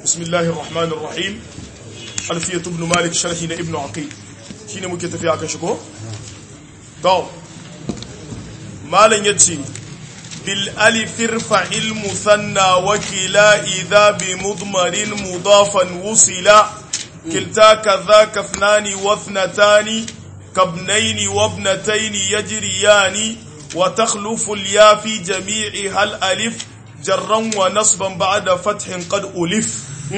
bismillahir rahmanir rahim alfiyatu ibn malik sharhi na ibn aqil shine muke tafiya akan shi ko to malan yace bil alif irfa'il musanna wa kila idha bi mudmarin mudafan wusila kilta kadhaka ithnani wa ithnatani kabnaini wa ibnataini yajriyani wa takhlufu al ya fi jami'i hal alif jarran wa nasban ba'da fathin qad ulif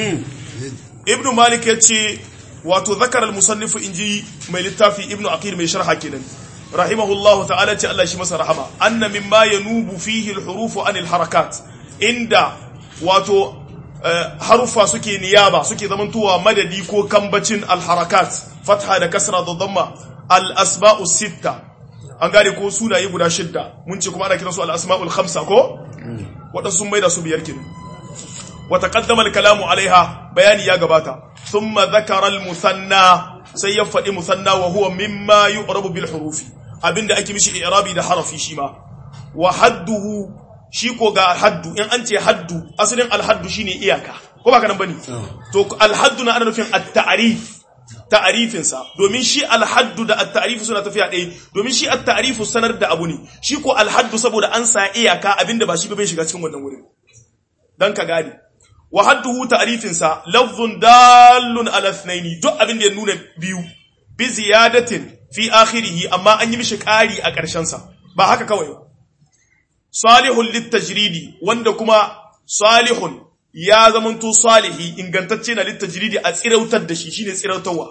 ibn malik yace wato zakar al-musannif inji mai littafi ibn aqil mai sharha kenan rahimahullahu ta'ala ce Allah shi masa rahama anna mimma yanubu fihi al-huruf an al-harakat inda wato harufa suke niyaba suke zamantowa madadi ko kambacin al-harakat fatha da kasra da dhamma al-asma'u sitta an gane ko sunaye guda shidda mun ce kuma ana kiransu al-asma'ul khamsa ko waɗansu sun maida su biyar kenan wata ƙaddamar kalamu alaiha bayani ya gabata sun zakarar musanna sai ya faɗi musanna wa huwa mimma yi ƙarabu bil hurufi abinda ake mishi irabi da harafi shi ma wa hadduhu shi ko ga haddu in an ce haddu asalin alhaddu shine iyaka ko ba ka nan bane to alhaddu na ana nufin at-ta'rif ta'arifinsa domin shi alhaddu da at-ta'rifu suna tafiya ɗaya domin shi at-ta'rifu sanar da abu ne shi ko alhaddu saboda an sa iyaka abinda ba shi ba bai shiga cikin wannan wurin dan ka gane wa hadduhu ta'rifinsa lafzun dallun ala ithnaini duk abinda ya nuna biyu bi ziyadatin fi akhirih amma an yi mishi ƙari a ƙarshen sa ba haka kawai salihun litajridi wanda kuma salihun ya zamanto salihi ingantacce na littajridi a tsirautar da shi shine tsirautarwa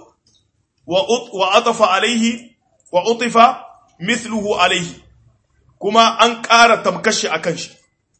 wa atafa alaihi wa utifa mithluhu alaihi kuma an ƙara tamkashi akan shi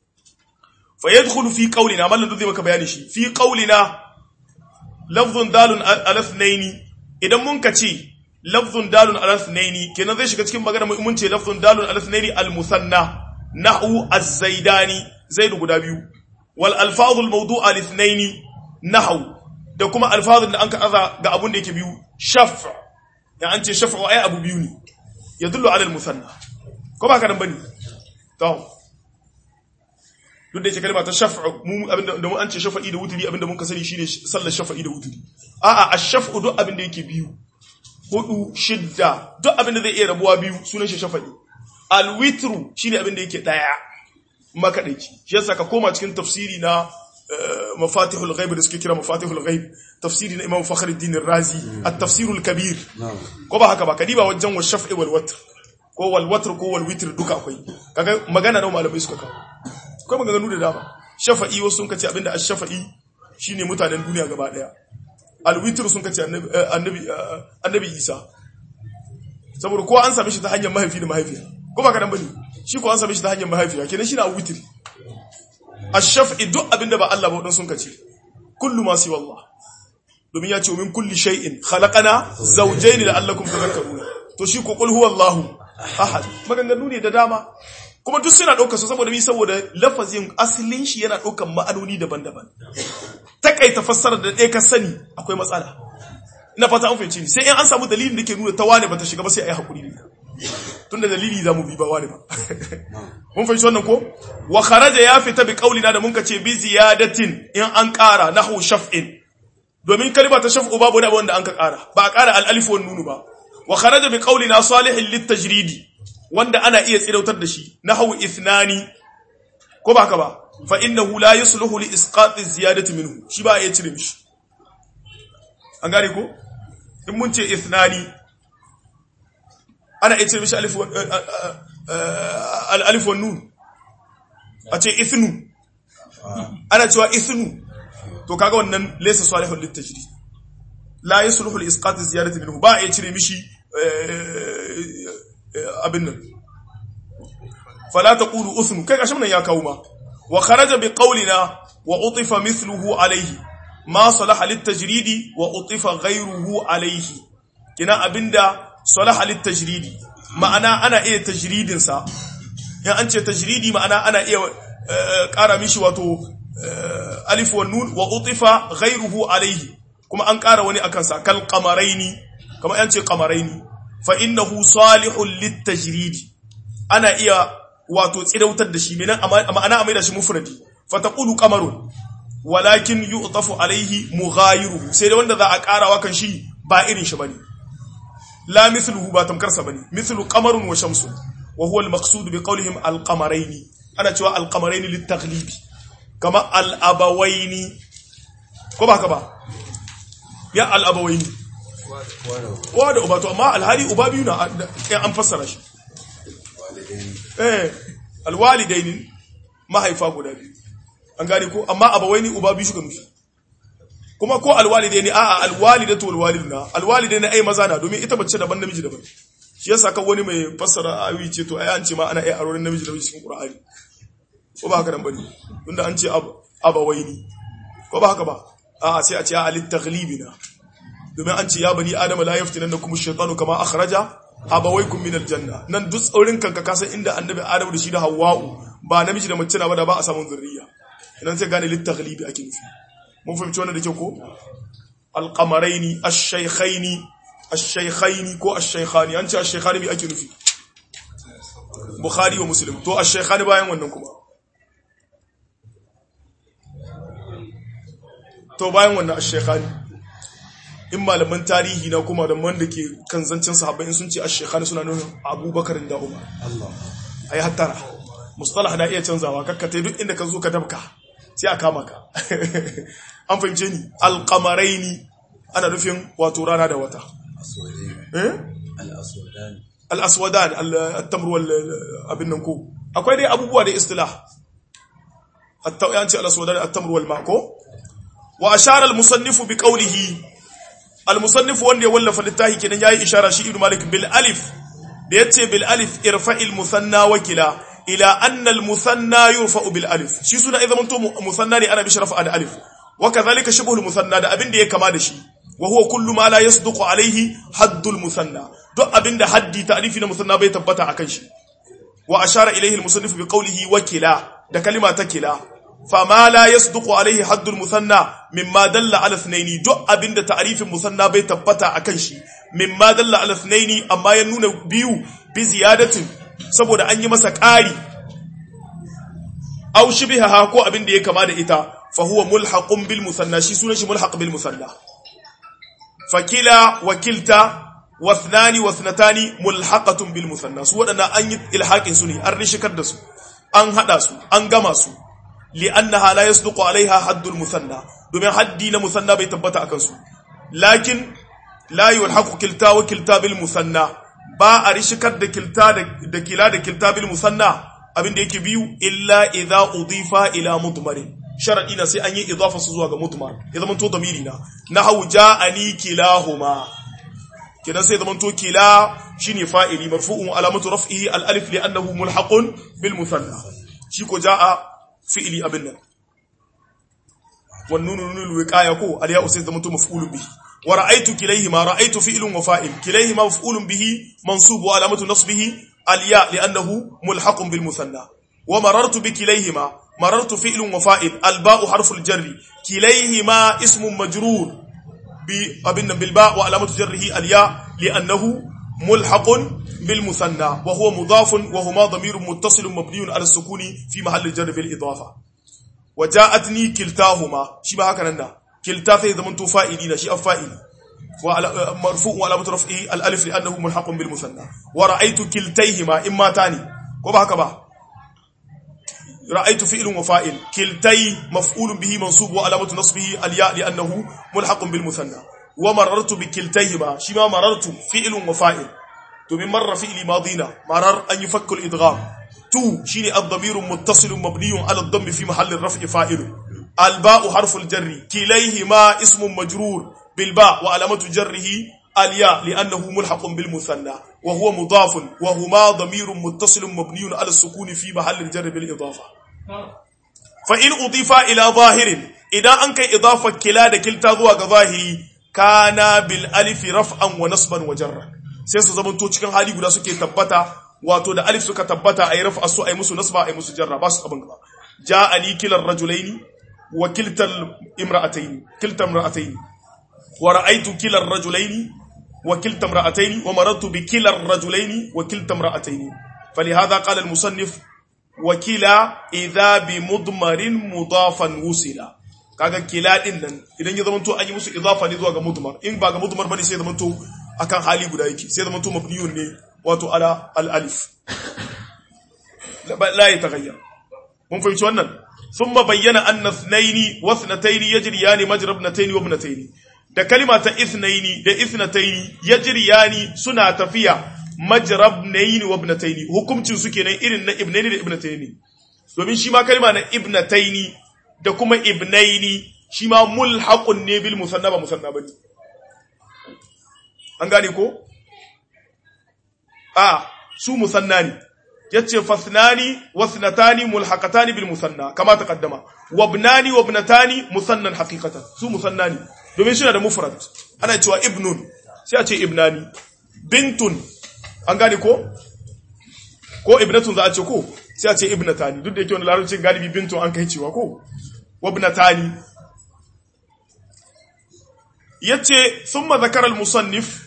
fa yadkhulu fi qawlina mallan zai maka bayani shi fi qawlina lafzun dalun ala ithnaini idan mun ka ce lafzun dalun ala ithnaini kenan zai shiga cikin magana mun ce lafzun dalun ala ithnaini al musanna nahu az-zaidani zaidu guda biyu wal alfazul mawdu'a lithnaini nahw da kuma alfazul da an ka aza ga abun da yake biyu shaf ya an ce shaf'u ay abu biyu ne yadullu ala al musanna ko ba ka nan bane to duk da yake kalma ta shaf'u mu abinda da mu an ce shafa'i da wuturi abinda mun ka sani shine sallar shafa'i da wuturi a'a ash-shaf'u duk abinda yake biyu hudu shidda duk abinda zai iya rabuwa biyu sunan shi shafa'i al-witru shine abinda yake daya makaɗaici shi yasa ka koma cikin tafsiri na mafatihul ghaib da suke kira mafatihul ghaib tafsiri na imam fakhruddin razi at-tafsirul kabir ko ba haka ba kadiba wajen wa shaf'i wal watr ko wal watr ko wal witr duka akwai kaga magana da malamai suka kawo akwai maganganu da dama shafa'i wasu sun kace abinda ash-shafa'i shine mutanen duniya gaba daya al-witr sun kace annabi annabi Isa saboda ko an same shi ta hanyar mahaifi da mahaifiya ko ba ka dan bane shi ko an same shi ta hanyar mahaifiya kenan shi na witri ash-shaf'i duk abinda ba Allah ba wadan sun kace kullu ma siwa Allah domin ya ce min kulli shay'in khalaqana zawjayn la'allakum tadhakkaruna to shi ko qul huwallahu ahad maganganu ne da dama kuma duk suna ɗaukar su saboda mi saboda lafazin asalin shi yana ɗaukar ma'anoni daban-daban takaita fassarar da ɗaya ka sani akwai matsala ina fata an fahimci ni sai in an samu dalilin da ke nuna ta wane bata shiga ba sai a yi hakuri ne tun da dalili za mu bi ba wane ba mun fahimci wannan ko wa kharaja ya fita bi qaulina da mun ka ce bi ziyadatin in an ƙara nahu shaf'in domin kalma ta shaf'u babu wani wanda an ka ƙara ba a ƙara al-alif wan nunu ba wa kharaja bi qaulina salihin lit-tajridi wanda ana iya tsirautar da shi nahu ithnani ko ba haka ba fa innahu la yusluhu li isqati ziyadati minhu shi ba a iya cire mishi an gane ko in mun ce ithnani ana iya cire mishi alif wa nun a ce ithnu ana cewa ithnu to kaga wannan laysa salihul litajri la yasluhu li isqat ziyadati minhu ba iya cire mishi abin nan fala taqulu uthnu kai kashin nan ya kawo ma wa kharaja bi qawlina wa utifa mithluhu alayhi ma salaha litajridi wa utifa ghayruhu alayhi kina abinda salaha litajridi ma'ana ana iya tajridin sa in an ce tajridi ma'ana ana iya ƙara mishi wato alif wa nun wa utifa ghayruhu alayhi kuma an ƙara wani akan sa kal qamaraini kamar an ce qamaraini fa innahu salihul litajridi ana iya wato tsirautar da shi ma'ana a maida shi mufradi fa taqulu qamarun walakin yu'tafu alaihi mughayiruhu sai da wanda za a karawa kan shi ba irin shi bane la mithluhu ba tamkarsa bane mithlu qamarun wa shamsun wa huwa al-maqsud bi qawlihim al-qamarayn ana cewa al-qamarayn lit-taghlibi kama al-abawaini ko ba ka ba ya al-abawaini wa da uba to amma alhali uba biyu na an fassara shi eh alwalidaini mahaifa guda biyu an gane ko amma abawaini uba biyu suka nufi kuma ko alwalidaini a'a alwalidatu walwaliduna alwalidaini ai maza na domin ita bace daban namiji daban shi yasa kan wani mai fassara ayi ce to ai an ce ma ana ai arorin namiji da cikin qur'ani ko ba haka nan bane tunda an ce abawaini ko ba haka ba a'a sai a ce a lit-taghlibina domin an ce ya bani adama la yaftinannakum ash-shaytanu kama akhraja abawaykum min al-janna nan duk tsaurin kanka ka san inda annabi adamu da shi da hawwa'u ba namiji da mace na ba da ba a samun zurriya idan sai gane lit-taghlibi ake nufi mun fahimci wannan da kyau ko al-qamaraini ash-shaykhaini ash-shaykhaini ko ash-shaykhani an ce ash-shaykhani me ake nufi bukhari wa muslim to ash-shaykhani bayan wannan kuma to bayan wannan ash-shaykhani in malaman tarihi na kuma da wanda ke kan zancen sahabbai in sun ce ash-shaykhani suna nuna abubakar da umar Allah ai hattara mustalah na iya canzawa kakkatai duk inda ka zo ka dabka sai a kama ka an fahimce ni alqamaraini ana nufin wato rana da wata al-aswadan al-tamr wal abin nan ko akwai dai abubuwa da istilah hatta yanci al-aswadan at-tamr wal ma'ko wa ashara al-musannif bi qawlihi al-musannif wanda ya wallafa littafi kenan yayi ishara shi ibn malik bil alif da yace bil alif irfa'il musanna wakila ila anna al-musanna yurfa'u bil alif shi suna idan to musanna ne ana bi sharafa da alif wa kadhalika shibhu al-musanna da abin da ya kama da shi wa huwa kullu ma la yasduqu alayhi haddul musanna duk abin da haddi ta'rifi na musanna bai tabbata akan shi wa ashara ilayhi al-musannif bi qawlihi wakila da kalima ta kila fama la yasduqu alayhi haddul musanna mimma dalla ala ithnaini duk abin da ta'rifin musanna bai tabbata akan shi mimma dalla ala ithnaini amma ya nuna biyu bi ziyadatin saboda an yi masa ƙari aw shibhaha ko abin da ya kama da ita fa huwa mulhaqun bil musanna shi sunan shi mulhaq bil musanna fakila wakilta wathnani wathnatani mulhaqatun bil musanna su wadana an yi ilhaqin su ne an rishikar da su an hada su an gama su li'annaha la yasduqu alaiha haddul musanna domin haddi na musanna bai tabbata akan su lakin la yulhaqu kilta wa kilta bil musanna ba a rishikar da kilta da kila da kilta bil musanna abinda yake biyu illa idza udifa ila mudmarin sharadi na sai an yi idafa su zuwa ga mudmar ya zama to damiri na nahu ja'ani kilahuma kidan sai zama to kila shine fa'ili marfu'un alamatu raf'ihi al alif li annahu mulhaqun bil musanna shi ko ja'a fi'li abin nan wan nunu nunul wiqaya ko al ya'u sai zama to maf'ulun bihi wa ra'aytu kilayhima ra'aytu fi'lun wa fa'il kilayhima maf'ulun bihi mansub wa alamatu nasbihi al ya li annahu mulhaqun bil musanna wa marartu bi kilayhima مررت فعل وفائل الباء حرف الجر كليهما اسم مجرور بابن بالباء وعلامة جره الياء لأنه ملحق بالمثنى وهو مضاف وهما ضمير متصل مبني على السكون في محل الجر بالإضافة وجاءتني كلتاهما شبه هكذا كلتا في زمن فائلين شيء فائل مرفوع وعلامة رفعه الألف لأنه ملحق بالمثنى ورأيت كلتيهما إما تاني وبه هكذا رأيت فعل وفائل كلتي مفعول به منصوب وعلامة نصبه الياء لأنه ملحق بالمثنى ومررت بكلتيهما شما مررت فعل وفائل تو من مر فعل ماضينا مرر أن يفك الإدغام تو شيني الضمير متصل مبني على الضم في محل الرفع فاعل الباء حرف الجر كليهما اسم مجرور بالباء وعلامة جره الياء لأنه ملحق بالمثنى وهو مضاف وهما ضمير متصل مبني على السكون في محل الجر بالإضافة فإن أضيف إلى ظاهر إذا أنك إضافة كلا كلتا ذو ظاهري كان بالألف رفعا ونصبا وجرا sai su zamanto cikin hali guda suke tabbata wato da alif suka tabbata ayi rafa su ayi musu nasba ayi musu jarra ba su abin gaba ja'ani kilar rajulaini wa kiltal imra'ataini kiltal imra'ataini wa ra'aytu kilar rajulaini وكلتا امرأتين ومررت بكلا الرجلين وكلتا امرأتين فلهذا قال المصنف وكلا إذا بمضمر مضافا وصلا kaga kila din nan idan ya zamanto an yi musu idafa ne zuwa ga mudmar in ba ga mudmar bane sai ya zamanto akan hali guda yake sai ya zamanto mabniyun ne wato ala al alif la yataghayyar mun fahimci wannan thumma bayyana anna ithnaini wa ithnataini yajriyani majra ibnataini wa ibnataini da kalima ta ithnaini da ithnataini yajriyani suna tafiya majra ibnaini wa ibnataini hukuncin su kenan irin na ibnaini da ibnataini domin shi ma kalima na ibnataini da kuma ibnaini shi ma mulhaqun ne bil musanna ba musanna bane an gane ko a su musanna ne yace fasnani wasnatani mulhaqatani bil musanna kama taqaddama wabnani wabnatani musannan haqiqatan su musanna ne domin suna da mufrad ana cewa ibnun sai a ce ibnani bintun an gane ko ko ibnatun za a ce ko sai a ce ibnatani duk da yake wani larabcin galibi bintun an kai cewa ko wabnatani yace thumma zakara al-musannif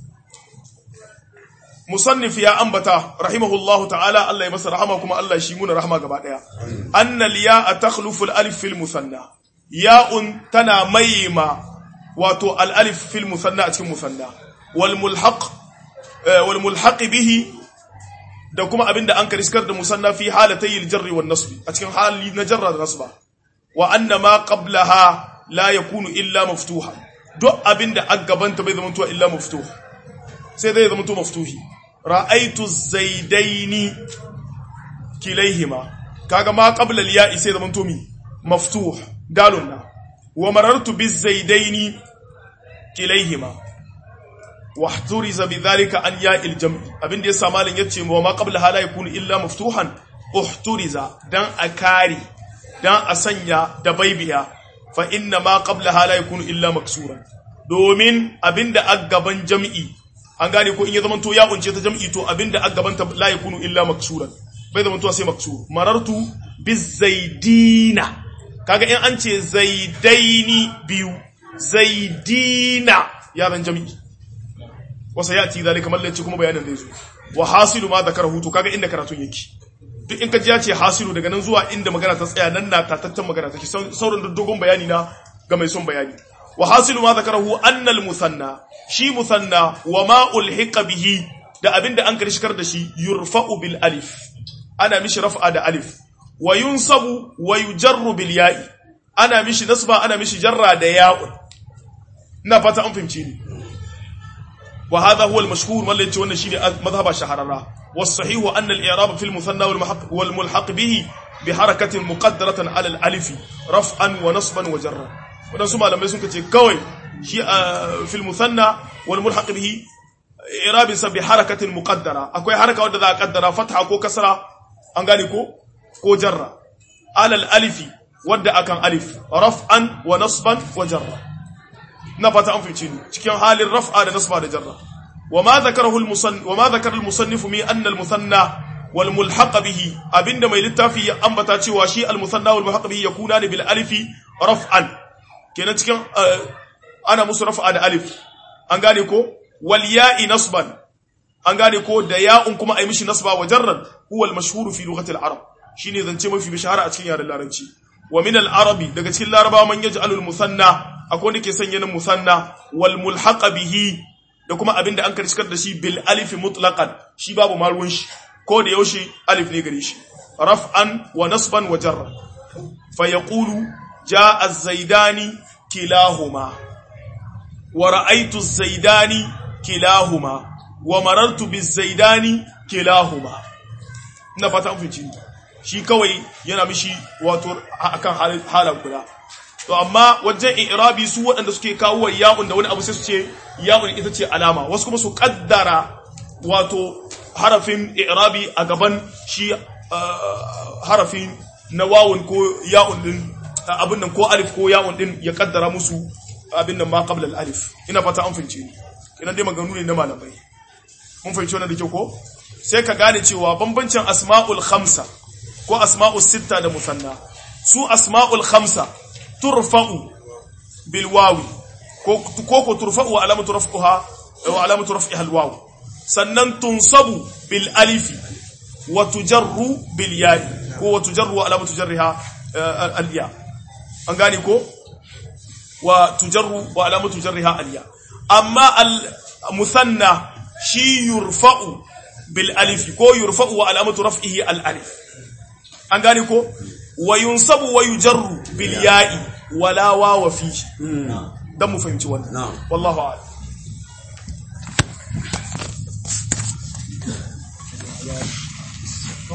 musannif ya ambata rahimahullahu ta'ala Allah ya masa rahama kuma Allah shi muna rahama gaba daya annal ya'a takhlufu al-alif fil musanna ya'un tana mayma wato al-alif fil musanna a cikin musanna wal mulhaq wal mulhaq bihi da kuma abinda an kariskar da musanna fi halatay al-jarr wan nasb a cikin hali na jarra da nasba wa anna ma qablaha la yakunu illa maftuha duk abinda a gabanta bai zama illa maftuh sai zai zama maftuhi ra'aitu zaidaini kilaihima kaga ma qabla al-ya'i sai zama to mi maftuh dalun na wa marartu biz zaidaini kilaihima wa ihturiza bidhalika an ya'il jam'i abinda yasa malin yace wa ma qabla hala yakunu illa maftuhan uhturiza dan akari dan a sanya da baibiya fa inna ma qabla hala yakunu illa maksuran domin abinda aggaban jam'i an gane ko in ya zamanto ya unce ta jam'i to abinda aggabanta la yakunu illa maksuran bai zamanto sai maksur marartu bizaidina kaga in an ce zaidaini biyu zaidina ya zan jam'i wasa ya ci zalika mallaci kuma bayanin zai zo wa hasilu ma zakarahu to kaga inda karatun yake duk in ka ji ya ce hasilu daga nan zuwa inda magana ta tsaya nan na tatattan magana take sauran dogon bayani na ga mai son bayani wa hasilu ma zakarahu annal musanna shi musanna wa ma ulhiqa bihi da abinda an karshikar da shi yurfa'u bil alif ana mishi raf'a da alif wa yunsabu wa yujarru bil ya'i ana mishi nasba ana mishi jarra da ya'un ina fata an fahimci ni wa hadha huwa al mashhur wallahi wannan shine madhhaba shahararra was sahihu anna al i'rab fil musanna wal mulhaq wal mulhaq bihi bi harakatin muqaddaratan ala al alif raf'an wa nasban wa jarra wadansu malamai sun ce kawai shi a fil musanna wal mulhaq bihi i'rabin sa bi harakatin muqaddara akwai haraka wadda za a kaddara fatha ko kasra an gane ko ko jarra alal alifi wadda akan alif raf'an wa nasban wa jarra na fata an fice ni cikin halin raf'a da nasba da jarra wama zakarahu al musannif wama zakara al musannif mi anna al musanna wal mulhaq bihi abinda mai littafi ya ambata cewa shi al musanna wal mulhaq bihi yakuna bil alifi raf'an kenan cikin ana musu raf'a da alif an gane ko wal ya'i nasban an gane ko da ya'un kuma ai mishi nasba wa jarran huwa al mashhur fi lughati al arab shine zance mafi bishara a cikin yaren larabci wa min al arabi daga cikin laraba man yaj'alu al musanna akwai wanda ke sanya nan musanna wal mulhaq bihi da kuma abinda an karshikar da shi bil alif mutlaqan shi babu maruwan shi ko da yaushe alif ne gare shi raf'an wa nasban wa jarran fa yaqulu jaa az-zaidani kilahuma wa ra'aytu az-zaidani kilahuma wa marartu biz-zaidani kilahuma ina fata an fice shi kawai yana mishi wato akan halan guda to amma wajen i'rabi su waɗanda suke kawo ya'un da wani abu sai su ce ya'un ita ce alama wasu kuma su kaddara wato harafin i'rabi a gaban shi harafin na wawun ko ya'un din abin nan ko alif ko ya'un din ya kaddara musu abin nan ma qabla al-alif ina fata an fince ni ina dai maganganu ne na malamai mun fahimci wannan da kyau ko sai ka gane cewa bambancin asma'ul khamsa ko asma'ul sitta da musanna su asma'ul khamsa turfa'u bil wawi ko ko turfa'u wa alamatu raf'iha wa alamatu raf'iha al waw sannan tunsabu bil alifi wa tujarru bil ya'i ko wa tujarru wa alamatu jarriha al ya an gane ko wa tujarru wa alamatu jarriha aliya amma al musanna shi yurfa'u bil alif ko yurfa'u wa alamatu raf'ihi al alif an gane ko wa yunsabu wa yujarru bil ya'i wala wawa fi dan mu fahimci wannan Na'am. wallahu a'lam Yeah.